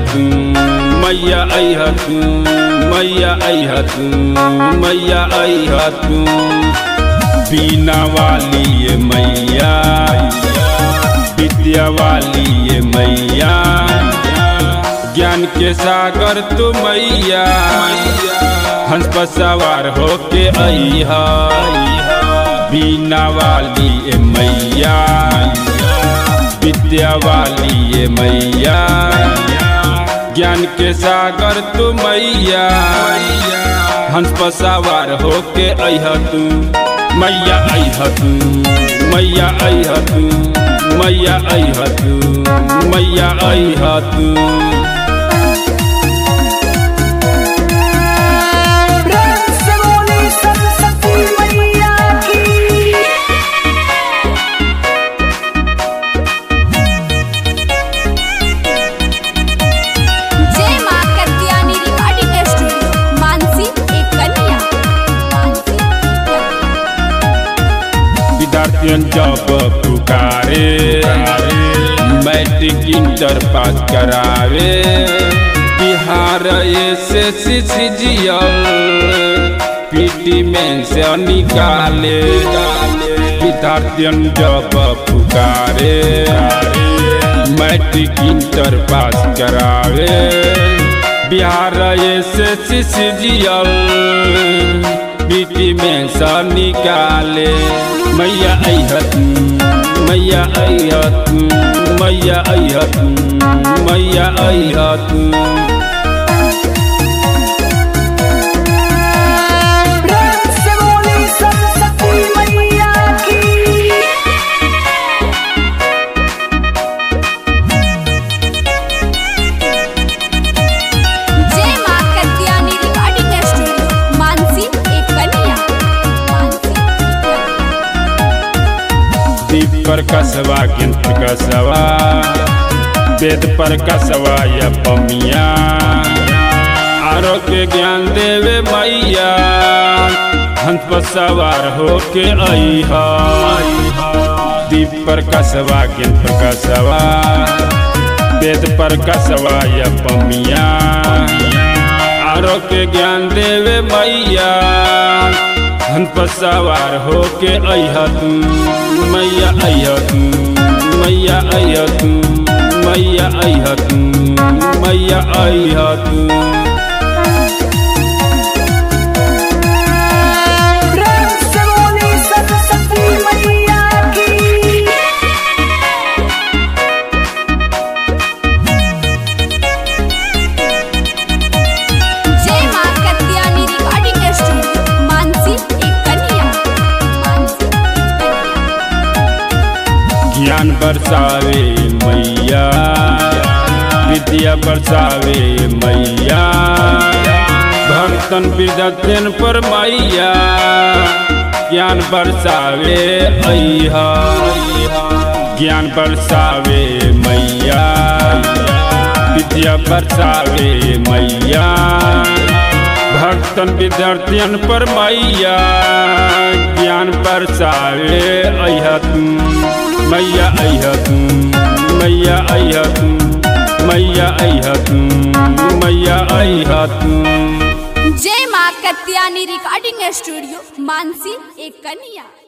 तू मैया अह तू मैया अह तू मैया अह तू बीना वाली ये मैया विद्या वाली ये मैया ज्ञान के सागर तू मैया हंस पर सवार होके अहा बीना वाली ये मैया विद्या वाली ये मैया ज्ञान के सागर तू मैया हंस पर सवार होके अह तू मैया अह तू मैया अह तू मैया अह तू मैया अह तू प्रेम से बोली सरस्वती मैया की जय मां कत्यानी रिकॉर्डिंग स्टूडियो मानसी एक कन्या मानसी एक कन्या। विद्यार्थियों जब पुकारे मैट्रिक इंटर पास करावे बिहार एस एस पीटी में से निकाले विद्यार्थियों जब पुकारे मैट्रिक इंटर पास करावे बिहार एस एस पीटी में से निकाले मैया अहत मैया अहत मैया अहत मैया अहत प्रेम से बोली सरस्वती मैया की जय मां कत्यानी रिकॉर्डिंग स्टूडियो मानसी एक कन्या मानसी एक कन्या। दीप पर कसवा गिंत कसवा वेद पर कसवा या पमिया आरोग्य ज्ञान देवे मैया हंस पर सवार होके अहा दीप पर कसवा गिंत कसवा वेद पर कसवा या पमिया आरोग्य ज्ञान देवे मैया हंस पर सवार होके अह तू मैया अह तू मैया अह तू मैया अह तू मैया अह तू प्रेम से बोली सरस्वती मैया की जय मां कत्यानी रिकॉर्डिंग स्टूडियो मानसी एक कन्या मानसी एक कन्या। ज्ञान बरसावे मैया विद्या बरसावे मैया भक्तन विद्यन पर मैया ज्ञान बरसावे अहा ज्ञान बरसावे मैया विद्या बरसावे मैया भक्तन विद्यार्थियन पर मैया ज्ञान बरसावे अह तू मैया अह तू मैया अह तू मैया अह तू मैया अह तू जय मां कत्यानी रिकॉर्डिंग स्टूडियो मानसी एक कन्या